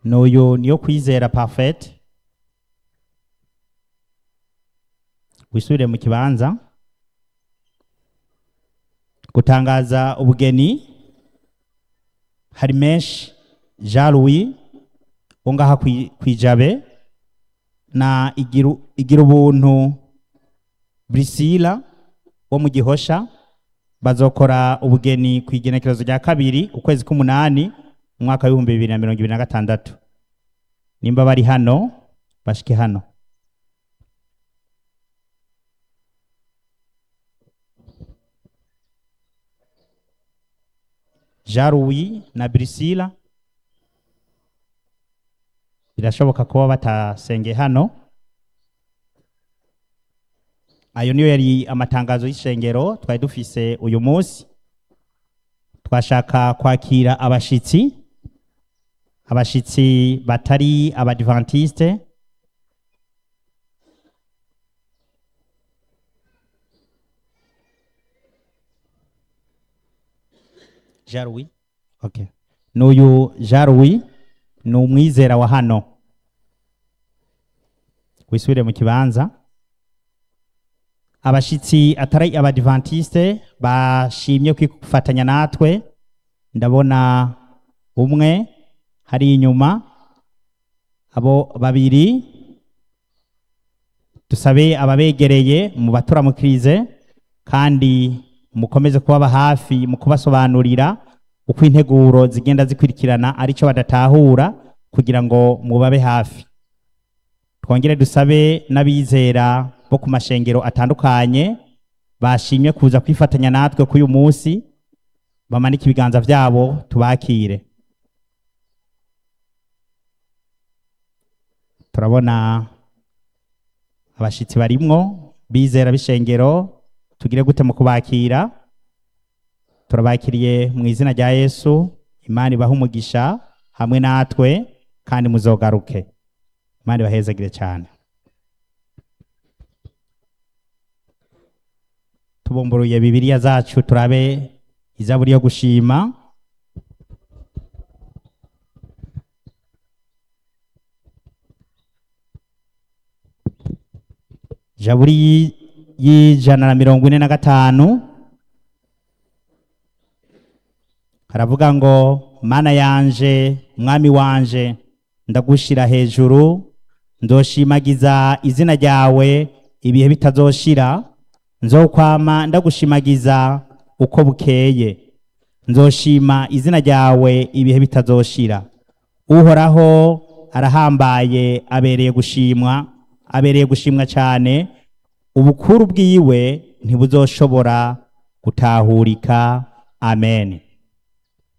n'uyu niyo kwizera parfait wisubire mu kibanza gutangaza ubugeni hari menshi jean louis wo ngaha kwi- kwijabe na igiru, igira ubuntu brisila wo mu gihosha bazokora ubugeni ku igenekerezo rya kabiri ukwezi k'umunani umwaka w'ibihumbi bibiri na mirongo ibiri na gatandatu nimba bari hano bashike hano jean louis na brisila birashoboka kuba batasengeye hano ayo niyo yari amatangazo y'ishengero twari dufise uyu munsi twashaka kwakira abashitsi abashitsi batari abadventiste jean louis okay n'uyu jean louis ni umwizera wa hano wisubire mu kibanza abashitsi atari abadventiste bashimye kwifatanya natwe ndabona umwe hari inyuma abo babiri dusabe ababegereye mu baturamukirize kandi mukomeze kubaba hafi mu kubasobanurira uko integuro zigenda zikurikirana aricyo badatahura kugira ngo mubabe hafi twongere dusabe n'abizera bo ku mashengero atandukanye bashimye kuza kwifatanya natwe kuri uyu munsi bamanike ibiganza byabo tubakire turabona abashitsi barimwo bizera b'ishengero tugire gute mu kubakira turabakiriye mu izina rya yesu imana ibahe umugisha hamwe natwe kandi muzogaruke imana ibahezagire cyane tubumburuye bibiliya zacu turabe izaburi yo gushima jaburi yi- y'ijana na mirongo ine na gatanu haravuga ngo mana yanje mwami wanje ndagushira hejuru nzoshimagiza izina ryawe ibihe bitazoshira nzokwama ndagushimagiza uko bukeye nzoshima izina ryawe ibihe bitazoshira uhoraho arahambaye abereye gushimwa abereye gushimwa cyane ubukuru bwiwe ntibuzoshobora gutahurika amen